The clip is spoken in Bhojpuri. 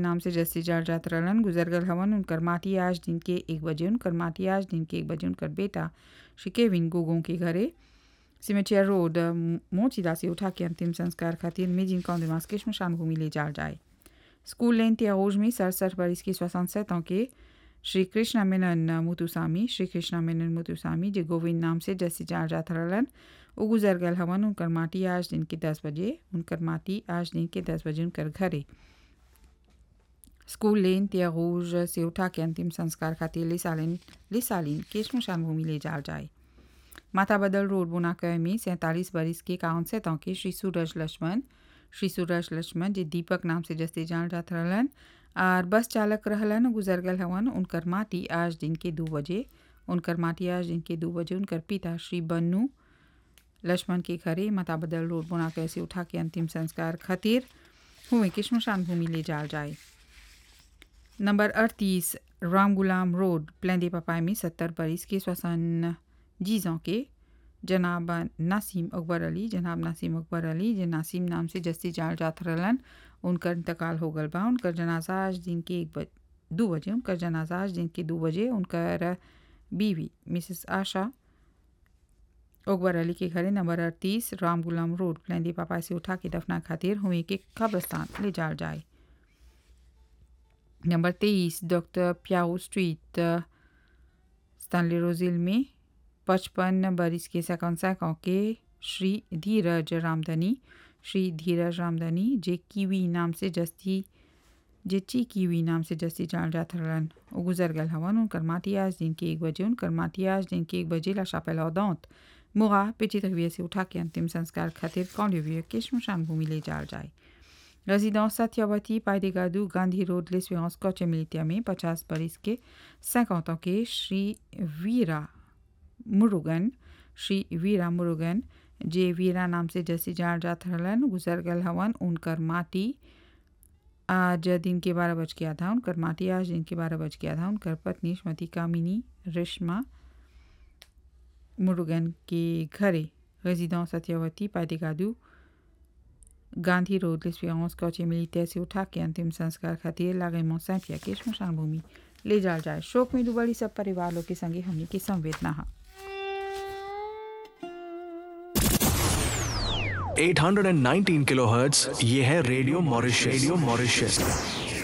नाम से जस्ती जाल जात रहलन गुजर गल हवन उनकर माटी आज दिन के एक बजे उनकर माटी आज दिन के एक बजे उनकर बेटा श्री केविन गोगों के घरे सिमेटिया रोड मोचिला से उठा के अंतिम संस्कार खातिर मेजिन कौंदिमास के शमशान भूमि ले जाल जाए स्कूल लेन त्यागोज में सड़सठ बरिस के सोixante ans के श्री कृष्णा मेनन मुतुसामी श्री कृष्णा मेनन मुतुसामी जे गोविंद नाम से जैसे जाल जात रहलन वो गुजर गल हवन उनकर माटी आज दिन के दस बजे उनकर माटी आज दिन के दस बजे उनकर घरे स्कूल लेन त्यागोज से उठा के अंतिम संस्कार खातिर लिसालिन लिसालिन के शमशान भूमि ले जाल जाए माता बदल रोड बुनाकर में सैंतालीस बरिस के काउन से के श्री सूरज लक्ष्मण श्री सूरज लक्ष्मण जे दीपक नाम से जस्ते जान जात रहलन और बस चालक रहलन गुजर गल हवन उनकर माटी आज दिन के दो बजे उनकर माटी आज दिन के दो बजे उनकर पिता श्री बन्नू लक्ष्मण के घरे माता बदल रोड बुनाकर से उठा के अंतिम संस्कार खातिर हुए कि शमशान भूमि ले जाल जाए नंबर अड़तीस राम गुलाम रोड प्लेंदे पपाई में सत्तर बरिस के श्वसन जीजों के जनाब नासिम अकबर अली जनाब नासिम अकबर अली जे नासिम नाम से जस्ती जाल जात रहलन उनकर इंतकाल हो गल बा उनकर जनाजा आज दिन के एक बज दो बजे उनकर जनाजा आज दिन के दो बजे उनकर बीवी मिसेस आशा अकबर अली के घरे नंबर अड़तीस राम गुलाम रोड प्लेंदी पापा से उठा के दफना खातिर हुए के कब्रस्तान ले जाल जाए नंबर तेईस डॉक्टर प्याऊ स्ट्रीट स्टानली रोजिल में पचपन बरिस के सकौसा के श्री धीरज रामधनी श्री धीरज रामधनी जे कीवी नाम से जस्ती जे ची कीवी नाम से जस्ती जान जात रहलन वो गुजर गल हवन उनकर माटी आज दिन के एक बजे उनकर माटी आज दिन के एक बजे ला शापेला दौत मुगा पिची तकविया से उठा के अंतिम संस्कार खातिर कौलिविया के शमशान भूमि ले जाल जाए रेजिडेंस सत्यवती पाइडेगादू गांधी रोड लेस्वेंस कोचे मिलिटिया में पचास बरिस के cinquante ans के श्री वीरा मुरुगन श्री वीरा मुरुगन जे वीरा नाम से जैसे जान जात रहलन गुजर गल हवन उनकर माटी आज दिन के बारह बज के आधा उनकर माटी आज दिन के बारह बज के आधा उनकर पत्नी श्रीमती कामिनी रेशमा मुरुगन के घरे रेजिडेंस सत्यवती पाइडेगादू गांधी रोड लेस्पियांस कोचे मिलिटिया से उठा के अंतिम संस्कार खातिर लागे सैंपिया के शमशान भूमि ले जाल जाए शोक में डूबड़ी सब परिवार लोग के संगे हमने की संवेदना है 819 किलोहर्ट्ज ये है रेडियो मॉरिशस रेडियो मॉरिशस